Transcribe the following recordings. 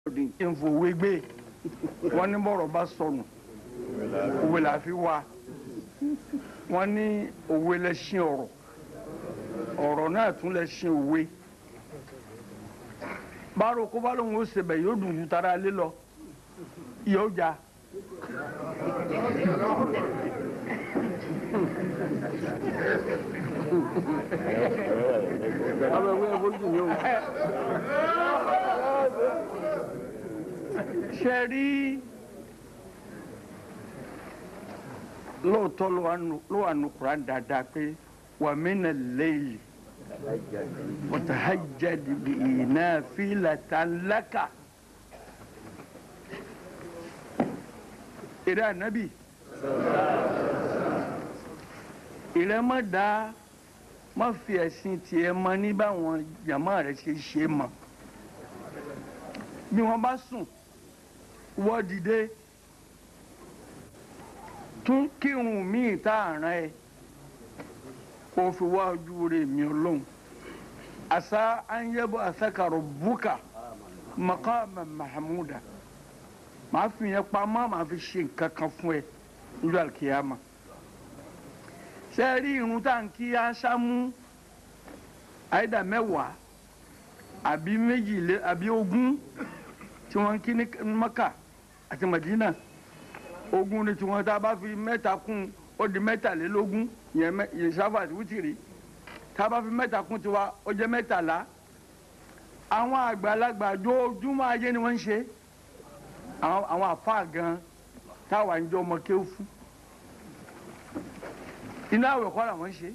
ìfòwe gbé wọn ní bọ̀rọ̀ bá sọnù òwe là fi wá wọn ní òwe lẹṣin ọ̀rọ̀ ọ̀rọ̀ náà tún lẹṣin òwe báwo kó bá lóun ó ṣebẹ̀ yóò dùn ju tara lé lọ yóò já. ṣe rí lóòótọ́ ló wà nù Kùránì dáadáa pé wa mina al-layli watahajjad bihi nafilatan laka. ìrẹ́ ànábì ìrẹ́ má dá má fi ẹ̀sìn tiẹ̀ mọ ní báwọn jàmá rẹ̀ ṣe ṣe mọ̀ bí wọ́n bá sùn wọ́ dìde tún kírun míì tá a rán ẹ kó fi wá ojú rẹ̀ mi ọlọ́run àṣà anyẹ́bọ̀ àṣàkàrọ̀ bùkà maqama mahmuda màá fi yẹn pamọ́ màá fi ṣe nǹkan kan fún ẹ níjọ́ àlùkìyàmà ṣe é rí irun tá à ń kí aṣámú àìdá mẹ́wàá àbí méjìlé àbí ogún tí wọ́n ń kí ní Maka àti Madina ogún ni tiwọn tá a bá fi mẹ́ta kún ó di mẹ́tàlélógún yẹn sáfà àti wítìrì tá a bá fi mẹ́ta kún tiwa ó jẹ́ mẹ́tàlá àwọn àgbàlagbà jójúmọ́ ayé ni wọ́n ń ṣe àwọn àfa gan táwa ń jọ ọmọ kéwù fún iná àwẹ̀ kọ́ làwọn ń ṣe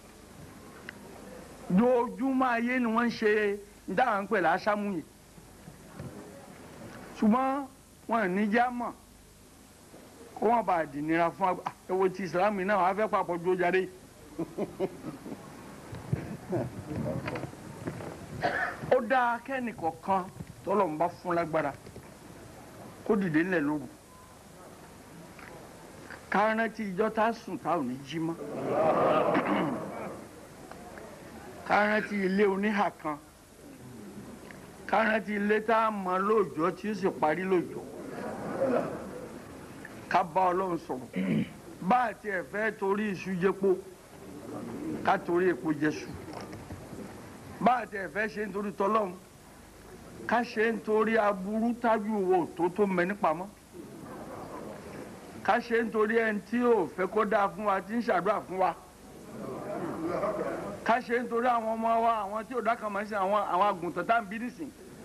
jójúmọ́ ayé ni wọ́n ń ṣe ní táwọn ń pè láṣámú yìí ṣùgbọ́n wọn ní já mọ̀ kó wọn bá dìnnira fún ẹwọ tí ìsìlámù náà wọn fẹ́ papọ̀ jó jáde. ó dáa kẹ́nì kọ̀ọ̀kan tọ́lọ̀ ń bá fún lágbára kó dìde ńlẹ̀ lóru kárántí ìjọ tá a sùn tá ò ní jí mọ́ kárántí ilé oníhà kan kárántí ilé tá a mọ lóòjọ́ tí ó sì parí lóòjọ́ ká bá ọlọ́run sọ̀rọ̀ bá àti ẹ̀fẹ́ torí iṣu jẹ́po ká torí epo jẹ́sù bá àti ẹ̀fẹ́ ṣe nítorí tọ́lọ́run ká ṣe nítorí aburú tájú wo tó tó mẹ nípamọ́ ká ṣe nítorí ẹni tí ò fẹ́ kó dáa fún wa tí ń ṣàdúrà fún wa ká ṣe nítorí àwọn ọmọ wa àwọn tí ò dákan máa ń ṣe àwọn àwọn àgùntàn tá à ń bí nísìn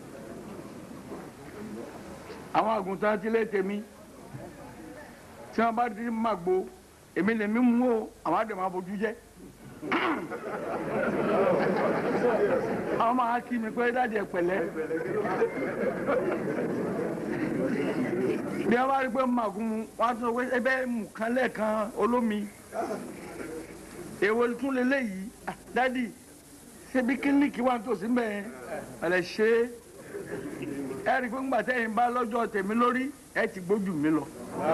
àwọn àgùntàn tí lè tèmi tí wọn bá di màgbo èmi lè mí mú o àwọn àdèmọ abojú jẹ àwọn máa kí mi pé dáàdi ẹ pẹ̀lẹ́ bí wọn bá rí pé màgùn mu wọn á tún wé ẹbẹ mú kan lẹ́ẹ̀kan olómi èwo tún lélẹyìí dáàdi ṣebí kílíkì wà nítòsí mbẹ ẹ ṣe é ẹ rí i pé ńgbà tẹ́yìn bá lọ́jọ́ tèmi lórí ẹ ti gbójú mi lọ.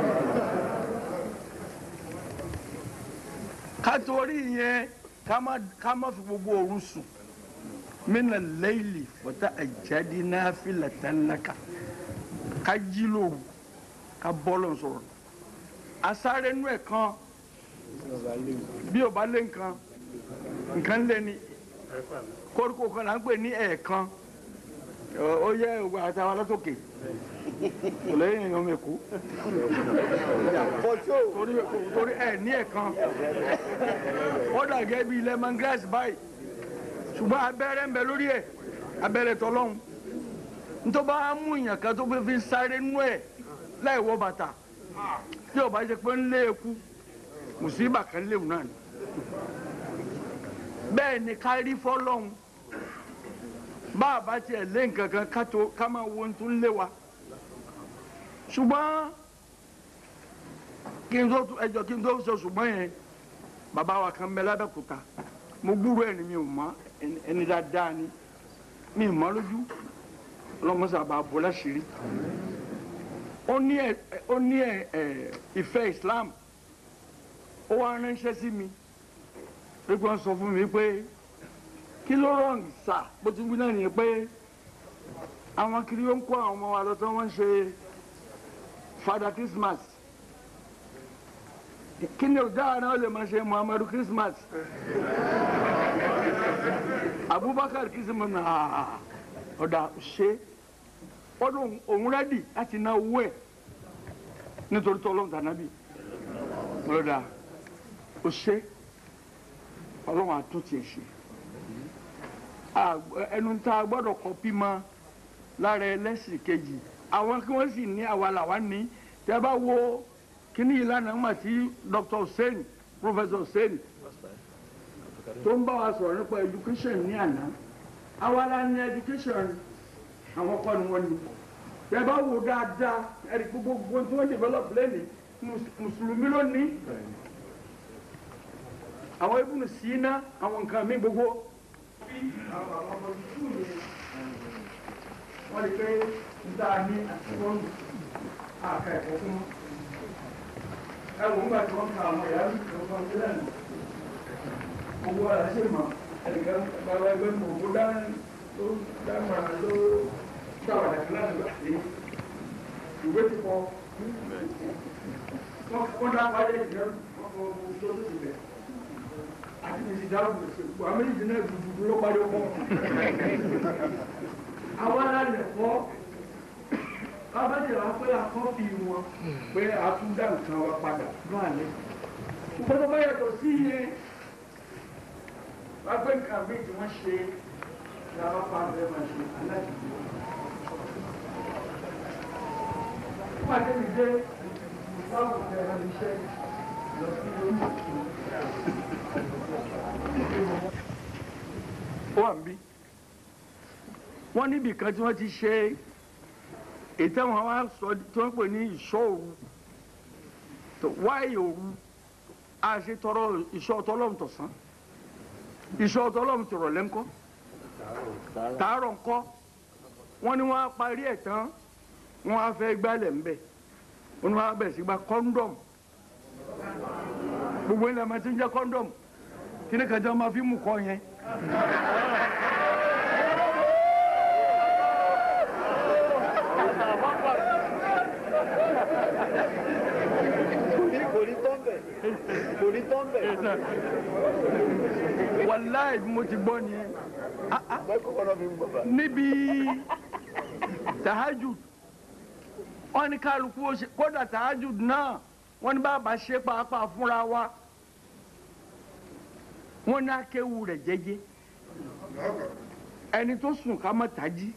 ká torí yẹn ká má fi gbogbo òru sùn mina layli wata ajadi nafilatan laka ká jí lóru ká bọ́lọ̀ sọ̀rọ̀ asáré nú ẹ̀ kan bí o bá lé nǹkan nǹkan lé ní koríko kan là ń pè ní ẹ̀ẹ̀kan ó yẹ ògbà àtàwọn alátòkè kò lẹ́yìn èèyàn mi kú torí ẹ̀ ní ẹ̀kan ó dàgẹ́ bí lemon grass báyìí ṣùgbọ́n abẹ́rẹ́ ń bẹ lórí ẹ̀ abẹ́rẹ́ tọ́lọ́hún nítorí bá mú ìyàn kan tó fi sáré nú ẹ̀ láì wọ bàtà tí ò bá ṣe pé ń lé eku mùsíbà kan léwu náà ni bẹ́ẹ̀ ni ká rí fọ́lọ́hún bá a bá tiẹ̀ lé nǹkan kan ká tó ká máa wo tó ń lé wa ṣùgbọ́n kí n tó ẹjọ́ kí n tó sọ ṣùgbọ́n yẹn bàbá wa kan bẹ lábẹ́kúta mo gbúrò ẹni mi ò mọ ẹni dáadáa ni mi ò mọ lójú ọlọ́mọṣà bá a bọ́ láṣìírí ó ní ẹ ó ní ẹ ẹ ìfẹ́ Islam ó wá ránṣẹ́ sí mi pé kí wọ́n sọ fún mi pé kí ló rọrùn sà bó ti wí náà nìyẹn pé àwọn kiri ó ń kó àwọn ọmọ wa lọ tí wọ́n ń ṣe fada christmas kí ni ọjà náà lè máa ṣe muhammadu christmas abubakar christmas náà ọ̀dà ṣe ọdún òun rẹ́dì láti ná owó ẹ̀ nítorí tọ́lọ́mù tànábì ọ̀dà ó ṣe ọlọ́run àtúntì ẹ̀ ṣe ẹnu tá a gbọ́dọ̀ kọ́pì mọ́ lára ẹlẹ́sìn kejì àwọn kí wọ́n sì ní àwa làwa ní tẹ́ bá wo kíní ìlànà ńgbà tí Dr. Hussein Professor Hussein tó ń bá wa sọ̀rọ̀ nípa education ní àná àwa la ní education àwọn kọ́ ni wọ́n ní tẹ́ bá wo dáadáa ẹ̀rí gbogbo tí wọ́n develop lẹ́nìí mùsùlùmí ló ní àwọn ibùdó sínú àwọn nǹkan mi gbogbo. wọ́n lè pé níta ní àtìwọ́nù àka ẹ̀kọ́ fún ẹ̀wọ̀n nígbà tí wọ́n ka àwọn ìyá mi tó kọ́ sílẹ̀ nù. gbogbo ara ṣe mọ̀ ẹnìkan bàbá ẹgbẹ́ mi òkú dáná ló dáná ló dáwàdà kan láti gbà sí ìwé ti kọ́ wọ́n dá wáyé ìjẹun wọ́n kọ́ gbogbo tó ti bẹ̀ àti mèsì dáhùn gbogbo àmì ìdílé dùdú ló parí ọkọ. àwa la lè kọ́ kábàtì wa pé akọ́fì wọn pé a tún dá nǹkan wa padà náà lé. ṣùgbọ́n tó bá yàtọ̀ sí yẹn wá pé nǹkan mi tí wọ́n ṣe ní a bá pa àbẹ̀ máa ṣe aláìsí. wọ́n àti mi dé báwo ni ẹ̀rọ iṣẹ́ lọ sí orí ó wà ń bí wọ́n níbi kan tí wọ́n ti ṣe ètò àwọn wa sọ tí wọ́n pè ní ìṣọ́ òru wáyé òru a ṣe tọrọ ìṣọ́ ọtọlọ́mù tọ̀sán ìṣọ́ ọtọlọ́mù tọrọ lẹ́ńkọ́ tààrọ̀ ńkọ́ wọ́n ní wọ́n á parí ẹ̀ tán wọ́n á fẹ́ gbálẹ̀ ńbẹ̀ wọ́n ní wọ́n á bẹ̀rẹ̀ sí gba kọ́ńdọ̀mù gbogbo ilẹ̀ máa ti ń jẹ́ kọ́ńdọ̀mù kí ni kàjá máa fi mú kọ́ yẹn. kò ní tán bẹ̀. wàláì mo ti gbọ́ ni mẹ́kọ̀ọ́ náà fi ń bọ̀ bá. níbi tahajud wọ́n ní kálukú ó ṣe kódà tahajud náà wọ́n ní bàbá ṣe pàápàá fúnra wa wọ́n ní akéwu rẹ̀ jẹ́jẹ́ ẹni tó sùn ká má tají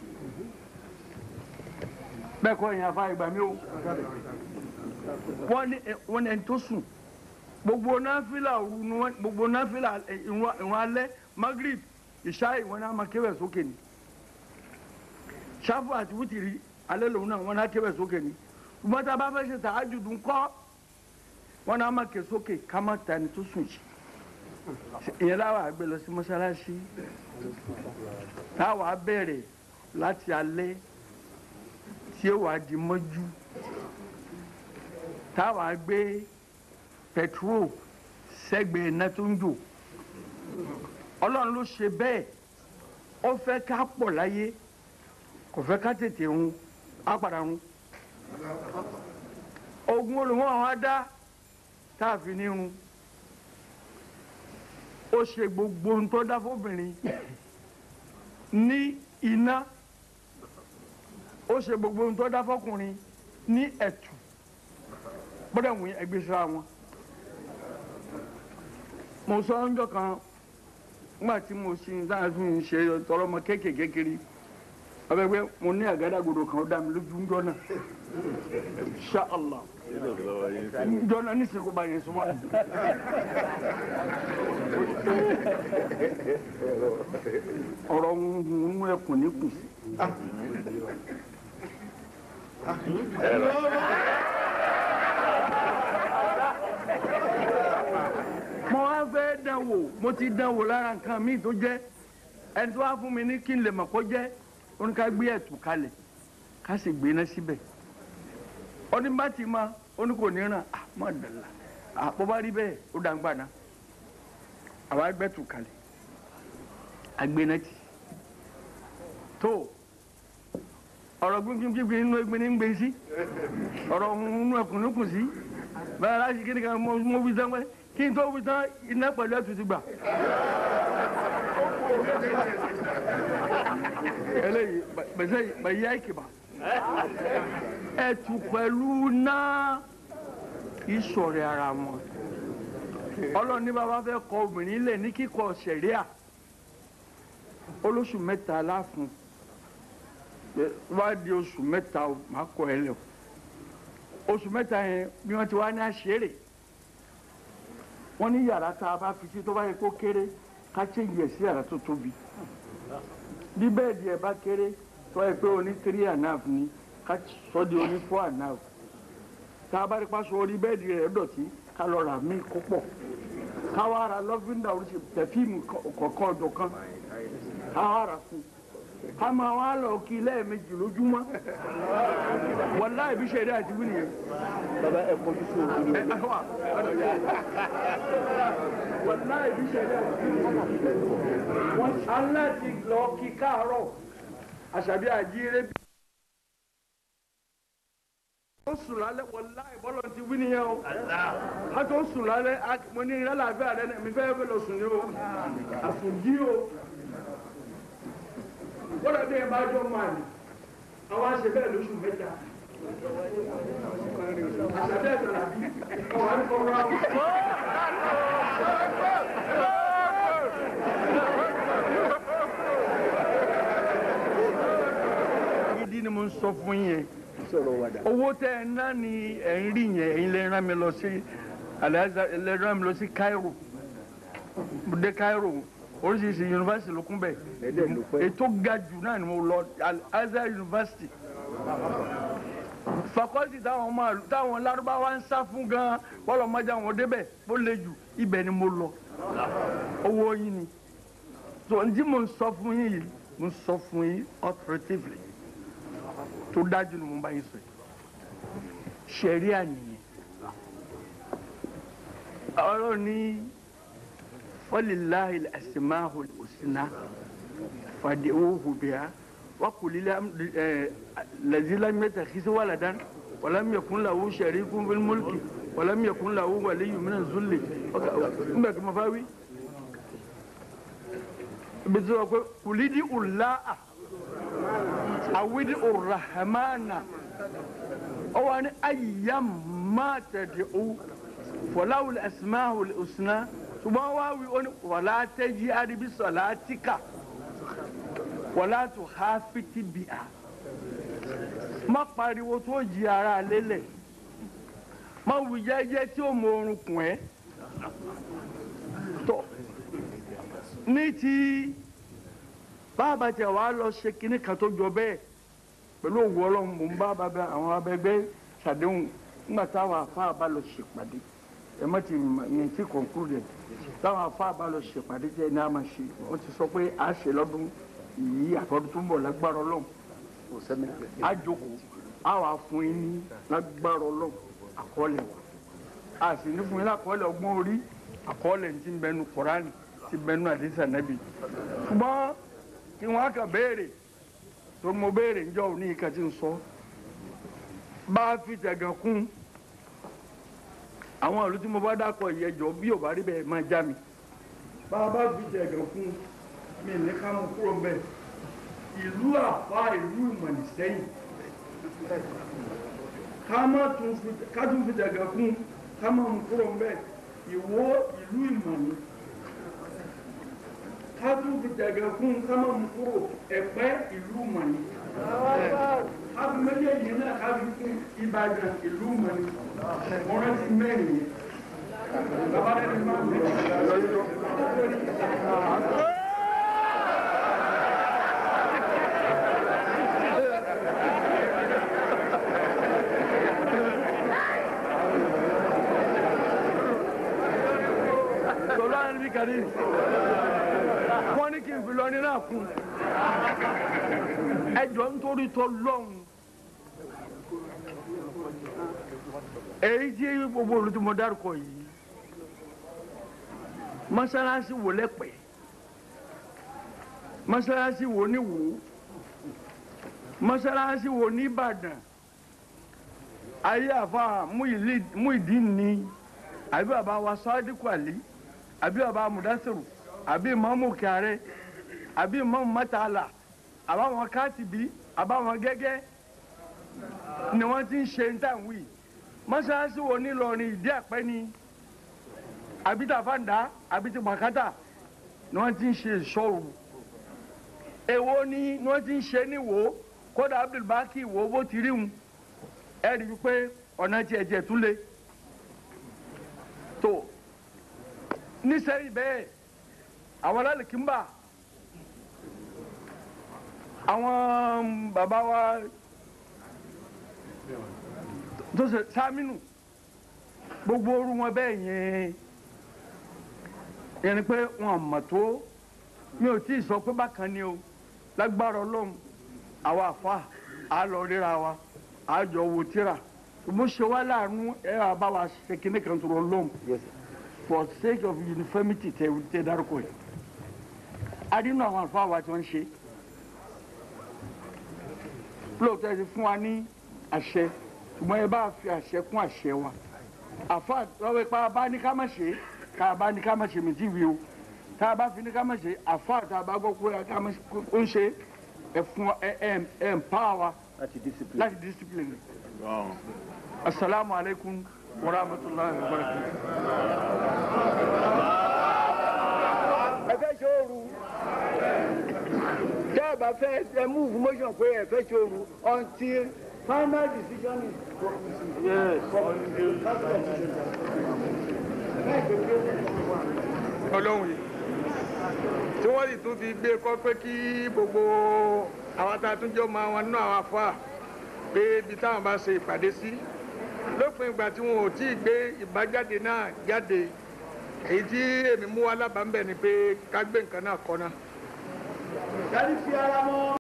bẹ́ẹ̀ kọ́ ìyẹn afá ìgbà mi o wọ́n ní wọ́n ní ẹni tó sùn gbogbo náfìlà òru ni wọ́n gbogbo náfìlà ìwọ̀n alẹ́ magrib ìṣá ìwọ̀n náà máa kéwẹ̀ sókè ni ṣáfù àti wútìrí alẹ́ lòun náà wọ́n náà kéwẹ̀ sókè ni ṣùgbọ́n tá a bá fẹ́ ṣe tàájùdù ńkọ́ wọ́n náà máa ké sókè ká má ta ẹni tó sùn jì ìyẹn láwa gbé lọ sí mọ́ṣáláṣí táwa bẹ̀rẹ̀ láti alẹ́ tí ó wàá di mọ́jú táwa gbé pẹtrol sẹ́gbẹ̀ẹ́ iná tó ń jò ọlọ́run ló ṣe bẹ́ẹ̀ ó fẹ́ ká pọ̀ láyé kò fẹ́ ká tètè run á padà run ogun olùwọ́n àwọn adá tá a fi ní run ó ṣe gbogbo ohun tó dá fóbìnrin ní iná ó ṣe gbogbo ohun tó dá fọkùnrin ní ẹ̀tù gbọ́dọ̀ wù ẹgbẹ́ síra wọn. mo sọ ọjọ́ kan nígbà tí mo ṣe dáhà fún mi ṣe tọrọmọ kéékèèké kiri ọbẹ̀ pé mo ní àgádágodo kan ó dá mi lójú ńjọ́ náà Insha Allah ńjọ́ náà ní ìsìnkú bá yẹn súnmọ́. ọ̀rọ̀ ń mú ẹkùn ní kùsì. mo wá fẹ́ dán wò mo ti dán wò lára nǹkan míì tó jẹ́ ẹni tó wá fún mi ní kí n lè mọ̀ kó jẹ́ ó ní ká gbé ẹ̀tù kalẹ̀ ká sì gbé iná síbẹ̀ ó ní bá ti ma ó ní kò ní ràn á mọ̀ dàlà àpò bá rí bẹ́ẹ̀ ó dá ń gbà ná àwa gbẹ́tù kalẹ̀ agbéná tì tó ọ̀rọ̀ gbígbígbí inú egbin ní ń gbé sí ọ̀rọ̀ ohun inú ẹkùn ló kùn sí bẹ́ẹ̀ láti kí ni kan mo mo wí tán pé kí n tó wí tán iná pẹ̀lú ẹ̀tù ti gbà. eléyìí bẹ̀sẹ̀ bẹ̀yẹ ìkìbà ẹ̀tù pẹ̀lú náà ìṣọ̀rẹ́ ara wọn ọlọ́run ní bàbá fẹ́ kọ obìnrin lẹ̀ ní kíkọ ṣẹ̀ríà olóṣù mẹ́ta láàfún wá di oṣù mẹ́ta o máa kọ ẹ lẹ o oṣù mẹ́ta yẹn bí wọ́n ti wá ní àṣírí wọ́n ní yàrá tá a bá fi sí tó bá yẹ kó kéré ká chéjì ẹ̀ sí yàrá tó tóbi bí bẹ́ẹ̀dì ẹ̀ bá kéré tó yẹ pé oní three and a half ni ká sọ di oní four and a half tá a bá rí pàṣẹ orí bẹ́ẹ̀dì rẹ̀ dọ̀tí ká lọ rà mí kó pọ̀ ká wá ra lọ́fíńdà oríṣi pẹ̀fíìmù kọ̀ọ̀kan ọ̀dọ̀ kan ká wá rà fún un ká máa wá lọ kí lẹ́ẹ̀mejì lójúmọ́ wàláì bí ṣẹ̀rí àti wí nìyẹn. bàbá ẹ kojú sí òkú ni. wàláì bí ṣẹ̀rí àti wí nìyẹn. wọ́n aláti lọ kí káàárọ̀ àṣàbí àjíire bí. ó sùn lálẹ́ wàláì bọ́lọ̀ ti wí nìyẹn o. a tó sùn lálẹ́ mo ní ìrẹ́lẹ̀ rẹ mi fẹ́ fẹ́ lọ sùn ní o àsùnjí o wọ́n dàbí ẹ̀ bá jọ máa ní àwọn àṣẹ bẹ́ẹ̀ lóṣù mẹ́ta àṣàbẹ́ ẹ̀sẹ̀ làbí àwọn àríkọ̀ọ́rọ̀ àwọn. gidi ni mo ń sọ fún yẹn sọ̀rọ̀ wàdà. owó tẹ ẹ ná ni ẹ ń rí yẹn ẹ̀yin lè rán mi lọ sí Al-Azhar lè rán mi lọ sí Cairo mo dé Cairo oríṣiríṣi yunifásitì ló kún bẹ́ẹ̀ Ẹ̀dẹ̀ ló pẹ́. ètò ga jù náà ni mo lọ Al-Azhar University fakọliti táwọn ọmọ àlù táwọn Lárúbáwá ń sá fún gan bọ́lọ̀ mọ́jà wọn débẹ̀ bó le jù ibẹ̀ ni mo lọ owó yín ni tó ń tí mo ń sọ fún yín yìí mo ń sọ fún yín authoritatively tó dájú ni mo bá yín sọ yìí ṣẹ̀ríà nìyẹn ọ̀rọ̀ ní walillahi al-asma'ul husna fad'uhu biha wa qul الذي لم يتخذ ولدا ولم يكن له شريك في الملك ولم يكن له ولي من الذل mbẹ kí n fa wí bisu wa ko kulidi ula'a awidi urrahmana ọwọ ni ayyam ma tad'u falahu al-asma'u al-husna ṣùgbọ́n wá wí ó ní wala tajhar bi salatika wala tuhafit biha má pariwo tó jí ara lélẹ̀ má wù jẹ́jẹ́ tí ó mọ orun kùn ẹ́ tó ní ti bàbá tẹ wàá lọ ṣe kinní kan tó jọ bẹ́ẹ̀ pẹ̀lú òwú ọlọ́run mò ń bá bàbá àwọn abẹgbẹ́ ṣàdéhùn nígbà táwọn afá bá lọ ṣèpàdé ẹ má ti ní ti conclude táwọn afá bá lọ ṣèpàdé jẹ́ ní a máa ṣe wọ́n ti sọ pé a ṣe lọ́dún yìí àtọ́dún tó ń bọ̀ lágbára ọlọ́run kò sẹ́mi pẹ̀. a jókòó a wà fún yín ní lágbára ọlọ́run àkọọ́lẹ̀ wa a sì ní fún yín lákọọ́lẹ̀ ọgbọ́n orí àkọọ́lẹ̀ ti ń bẹnu kọ́ránì ti bẹnu àdìsá nẹ́bì ṣùgbọ́n kí wọ́n á kà béèrè tó mo béèrè ǹjọ́ òní ìka ti ń sọ bá a fi tẹ̀gàn kún àwọn ìlú tí mo bá dákọ̀ ìyẹjọ́ bí ò bá rí bẹ́ẹ̀ máa já mi bá a bá fi tẹ̀gàn kún mi ní ká mú kúrò bẹ́ẹ̀ ìlú àfa ìlú ìmọ̀nìsẹ́yìn ká má tún fi ká tún fi dàgbà kún ká má mú kúrò ń bẹ̀ ìwó ìlú ìmọ̀nì ká tún fi dàgbà kún ká má mú kúrò ẹ̀pẹ́ ìlú ìmọ̀nì ká fi méjèèjì náà ká fi kún ìbàdàn ìlú ìmọ̀nì mo rántí mẹ́rin yẹn bàbá rẹ̀ ni máa ń bẹ̀rẹ̀. tọ́lá níbi kàdí wọ́n ní kí n fi lọ ní náà kún ẹjọ́ nítorí tọ́ lọ́hùn èyí tí gbogbo olùtúmọ̀ dárúkọ yìí mọ́sálásí wò lẹ́pẹ́ mọ́sálásí wò ní wò mọ́sálásí wo ní Ìbàdàn ayé àfa Muyideen ni àbí bàbá wa Sadiku Ali àbí bàbá Mudasiru àbí Imamu Kyare àbí Imamu Matala àbáwọn Katibi àbáwọn Gẹ́gẹ́ ni wọ́n ti ń ṣe ń tàn wí mọ́sálásí wo ní Ìlọrin ìdí àpẹ́ ni àbí tàfàǹdà àbí ti pàkátà ni wọ́n ti ń ṣe ìṣọ́rù èwo ni ni wọ́n ti ń ṣe níwò kódà Abdulbaki wo bó ti rí wọn ẹ rí i pé ọ̀nà tiẹ̀ tiẹ̀ tún lé tó nísẹ́yìn bẹ́ẹ̀ àwọn alálìkínbà àwọn bàbá wa tó ṣe sámínù gbogbo orú wọn bẹ́ẹ̀ yẹn yẹn ni pé wọn mọ̀ tó mi ò tí ì sọ pé bákan ni o lágbára ọlọ́run àwa àfa á lọ ríra wa á jọ wo tíra mo ṣe wá láàánú ẹ wà bá wa ṣe kíní kan tó lọ́run Yes, sir. for sake of uniformity tẹ tẹ dárúkọ yìí a rí inú àwọn àlùfáà wa tí wọ́n ń ṣe lóòótọ́ ẹ ti fún wa ní àṣẹ ṣùgbọ́n ẹ bá fi àṣẹ kún àṣẹ wa àfa lọ́wọ́ ipa bá ní ká má ṣe ká bá ní ká má ṣe mí tí wí o tá a bá fi ní ká má ṣe àfa tá a bá gbọ́ pé ká má ṣe ó ń ṣe ẹ fún ẹ ẹ ẹ ń pa wa láti discipline. láti discipline asalaamualeykum wa rahmatulahi wa barakatuh. ẹ fẹ́ ṣe ooru tẹ́ ẹ bá fẹ́ ẹ move motion pé ẹ fẹ́ ṣe ooru until final decision is yes. ọlọ́run yìí tí wọ́n sì tún fi gbé kọ́ pé kí gbogbo àwọn tá a tún jọ máa wọn nú àwọn afá pé ibi táwọn bá ṣe ìpàdé sí lópin ìgbà tí wọn ò tí ì gbé ìbájáde náà jáde èyí tí èmi mú wá lábàá ń bẹ̀ ni pé ká gbé nǹkan náà kọ́ náà. Dárí fi ara mọ́.